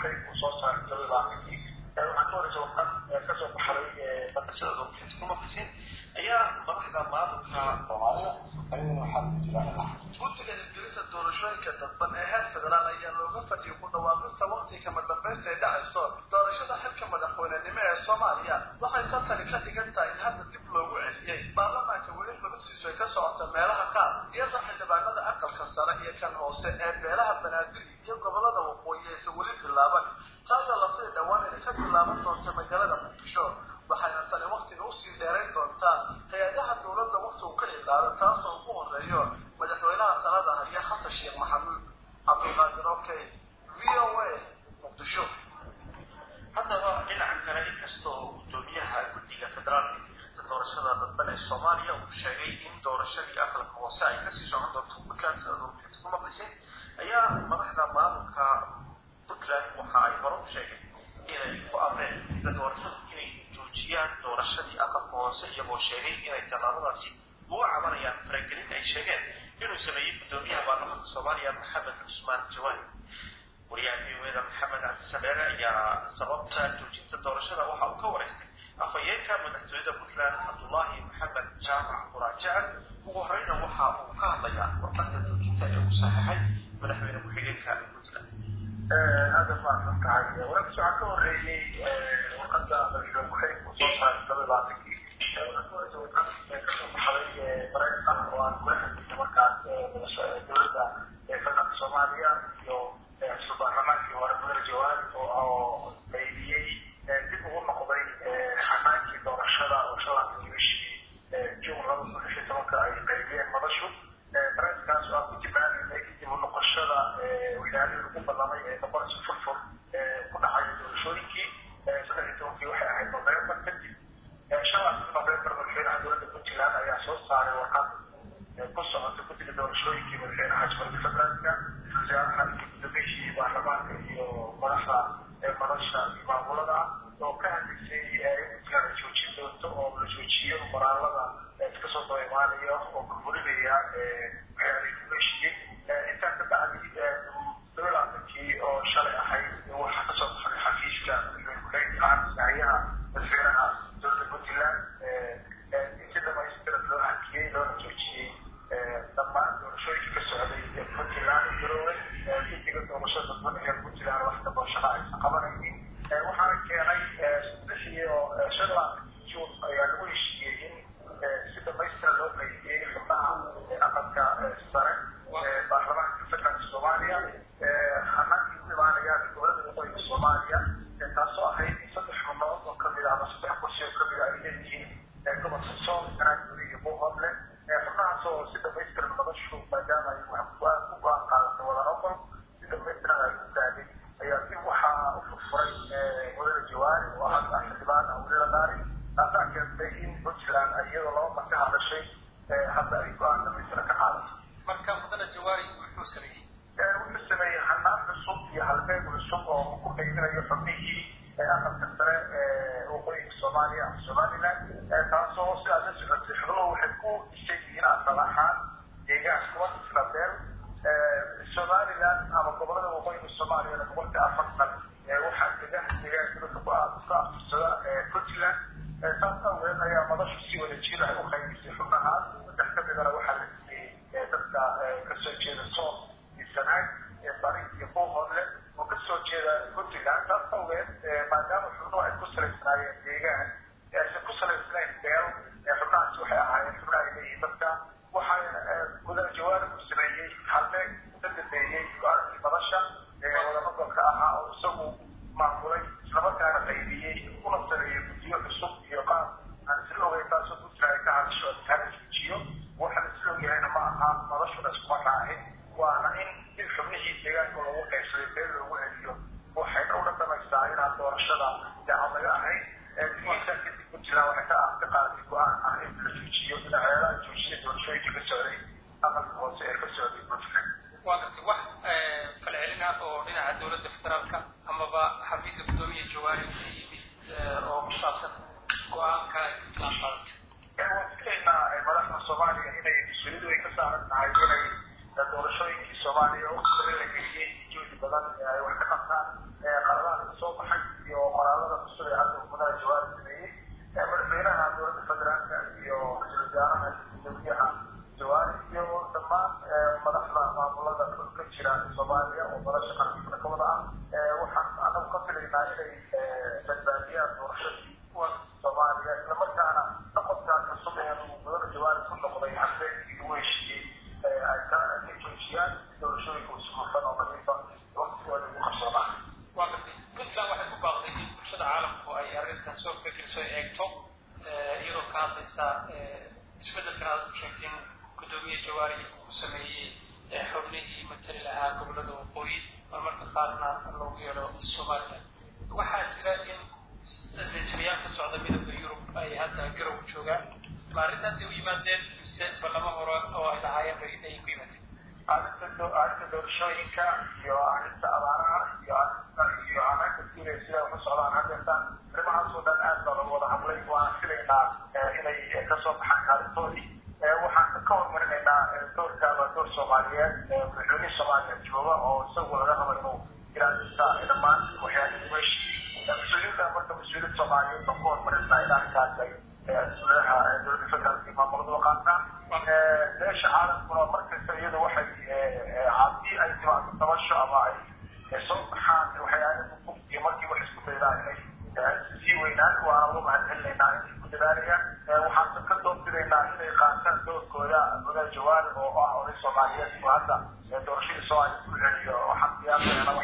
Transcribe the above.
waxay ku soo saaray toddobaatankii waxaa ka horeysa warqad kasoo baxday barashada doorashada kuma fisin ayaa madaxda maamulka soomaalida ayaguna waxaa ku jira guddiga hirgelisa doorashooyinka dadban ee heer federaal ayaa looga fadhiyay ku dhawaaqista waqtiga kama dambaysta ay dhacayso doorashada xilka madaxweynenimo ee soomaaliya waxay santani ka dhigan tahay in hadda dib loogu celiyey baarlamaanka weli labasiisu ay ka socota meelaha qaar iyadoo xildhibaanada aqalka sare iyo kan hoose ee beelaha banaadir iyo gobolada waqooyi aysan weli bilaaban taasoo laftii dhowaan inay ka bilaaban doonta magaalada muqdisho waxayna tani waktiga usii dheerayn doontaa hay-adaha dowladda wakti uu ka ilaado taasoo ugu horeeyo madaxweynaha talada haya xasan sheekh maxamuud cabdulqaadir okey v o a muqdisho haddaba dhinaca kale inkastoo gudoomiyaha guddiga federaalka hirgelinta doorashada dadban ee soomaaliya uu sheegay in doorashadii aqalka hoose ay kasii socon doonto buntland sida doorashada ku maqlisay ayaa madaxda maamulka puntland waxa ay hore u sheegeen inay ku amreen guddiga doorashadu inay joojiyaan doorashadii aqalka hoose iyagoo sheegay inay tallaabadaasi uga cabanayaan faragelinta ay sheegeen inuu sameeyey gudoomiyaha baarlamaanka soomaaliya maxamed cusmaan jawaani wariyaha v o eda maxamed cabdisameere ayaa sababta joojinta doorashada waxa uu ka wareystay afhayeenka madaxtooyada puntland cabdullaahi maxamed jaamac muraajacan ugu horeyna waxa uu ka hadlayaa warqadda joojinta ee uu saxeixay madaxweyne ku-xigeenka puntland aada mahadsan tahay wararkaas waxaa ka horeeyey warqadda madaxweyne ku-xigeenka uu soo saaray toddobaatankii kasoo baxday mareykan oo aan kula xiriirnay markaas dowladda federaalka soomaaliya iyo baarlamaankii hore mudane jawaari oo qaybiyey dib ugu noqday xanaankii doorashada oo shalankii bishii juun laba kun lix iyo tobanka ay qaybiyeen madashu baraaskaas oo aan ku tilmaamayna dib u noqoshada waxyaalihii lagu ballamay ee noqonaysa furfur ku dhacaya doorashooyinkii saddex iyo tobankii waxay ahayd november kadib shalankii november madaxweynaha dowladda puntland ayaa soo saaray warqad ku socota guddiga doorashooyinkii madaxweynaha jamhuuriyadda federaalka wasaaraha iyo gudoomiyihii baarlamaanka iyo madaxda madasha iyo maamulada oo ka hadlaysay in puntland ay joojin doonto oo la joojiyo qoraalada iska soo daba imaanaya oo burburinaya waxyaalihii lagu heshiiyey intaa ka bacdi dowlaatankii oo shalay ahayd waxaa kasoo baxay xafiiska madaxweynaha madaxweynaha dowladda puntland in si dhamaystiran loo hakiyey loona joojiyey dhammaan doorashooyinka ka socday ee puntland garowe guddiga doorashada dadban ee puntland wax damboo shaqa aysan qabanaynin waxaana keenay saddex iyo shan labaatankii juun ayaa lagu heshiiyey in si dhamaystiran loo qaybiyey xubnaha aqalka sare baarlamaanka federaalka soomaaliya hanaankii ku imaanayaan dowladda waqooyiga soomaaliya taasoo ahayd in saddex xubnood oo kamid ah ama saddex kursi oo kamid ah ay leeyihiin gobolka sool ganaaguri iyo buuhoodle xubnahaas oo si dhamaystiran madashu maadaama ay wax ku go-aan qaadatay wadan oqol si dhamaystiran ay ku gaadhay ayaa si waxaa u furfuray mudane jawaari oo hadda xildhibaan awlila daari taasaa keentay in puntland iyadoo laba mar ka hadashay hadda ay go-aan dhamaystiran ka qaadato marka mudane jawaari wuxuu sameeyey wuxuu sameeyey hanaan cusub iyo halbeeg cusub oo ku qaybinayo xubnihii aqalka sare ee waqooyinka soomaaliya ama somaliland taasoo sidaas la socotay xubnuhu waxay ku dhisan yihiin asal ahaan deegaan kuwa isla beel somaliland ama gobolada waqooyinka soomaaliyana boqolkii afartan waxaa dega deegaanka dadka ku afirsada puntland taas awgeed ayaa madashu si wada jir ay u qaybisay xubnahaas saddex ka midana waxaa la siiyey dadka kasoo jeeda sool iyo sanaag bari iyo buuhoodle oo kasoo jeeda puntland taas awgeed maadaama xubnuhu ay ku salaysnaayeen deegaan aysan ku salaysnayn beel xubnahaasi waxay ahaayeen xubna ay leeyihiin dadka waxaa mudane jawaari uu sameeyey halbeeg ka dambeeyey go-aankii madasha wadamagalka ahaa oo isagu maamulay islamarkaana qaybiyey una sameeyey guddiyo cusub iyo qaab aan isla ogeyn taasoo puntland ay ka hadasho adkaana joojiyo waxaan isla ogyahayna ma aha madashuna iskuma raacin waana in dib xubnihii deegaanka loogu qaybsaday beel loogu celiyo waxayna u dhadhamaysaa inaan doorashada daacad laga ahayn digiisa kadib puntland waxay ka ka qaadatay go-aan ah in la joojiyo dhinaceelaha joojiyay doorashooyinka ka socday aqalka hoose ee ka socday puntland waa gartay wax falcelin ah oo dhinaca dowladda federaalka amaba xafiiska gudoomiya jawaari ka yimid oo ku saabsan go-aanka ay puntland qaadatay waan filaynaa madaxda soomaaliya inay mas-uuliyadu ay ka saaran tahay inay doorashooyinkii soomaaliya oo kale la geliyey juhdi badan ay wax ka qabtaan oo nolosha qaranka ka wada ah waxaan anagu ka filaynaa inay badbaadiyaan doorashadii soomaaliya islamarkaana noqodkaa cusub ee mudane jawaari ku noqday habeenkii lagu heshiiyey ay ka joojiyaan doorashooyinka usufufan oo nadiifa waqtigooda ugu qabsoonaa waa gartay puntland waxay ku baaqday in bulshada caalamku ay arrintan soo fikirso ay eegto iyadoo ka hadlaysa isbeddelkan aad u sheegteen guddoomiye jawaari uu sameeyey xubnihii matali lahaa gobollada waqooyi marmarka qaarna loogu yeedho somaliland waxaa jira in danjirayaal ka socda midowda yurub ay hadda garow joogaan ma arrintaasay u yimaadeen mise ballamo hore oo ay lahaayeen bay ay ku yimaadeen arrinta arrinta doorashooyinka iyo arrinta abaaraha iyo arrinta iyo arrinta guulee sida wax u socdaan haddeerta arrimahaas oo dhan aad baa lagu wada hadlay waan filaynaa inay kasoo baxaan kaalintoodii waxaan ka hormarinaynaa doorka waa door soomaaliyeed madaxweynihii soomaaliya jooga oo isagu laga rabo inuu ilaalinta dhammaan waxyaalihi weeshii mas-uuliyadda marka mas-uuliyad soomaaliyeed baan ku hormarinaa in arrinkaas ay madaxa dowladda federaalka iyo maamulada qaataan beesha caalamkuna markasta iyadu waxay haddii ay timaado tabasho ama ay soo baxaan waxyaalaha iyo markii wax isku daydaan inay sii weynaan waana uga mahadcelinaynaa inay ku dadaalayaan waxaan ka doorbidaynaa inay qaataan doorkooda madaxa jawaari oo ah oday soomaaliyeed oo hadda doorashadii soomaaliya ku celiyo waxaan qiyaasayana